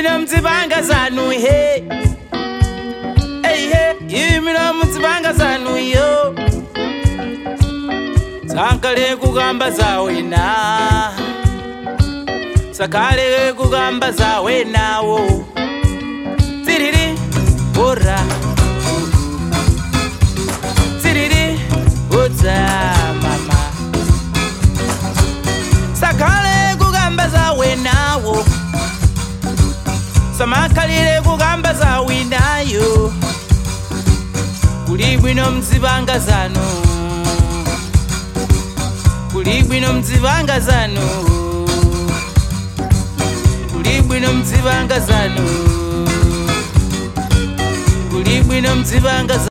imino mdzipanga zanu he eihe imino mdzipanga zanu yo sankale kugamba zawena sakale kugamba zawenawo tsiriri ora tsiriri udza mama sakale kugamba zawenawo samakhalire kugamba zawinayo kuli bwino mdzipanga zanu kuli bwino mdzipanga zanu kuli bwino mdzipanga zanu kuli bwino mdzipanga zanu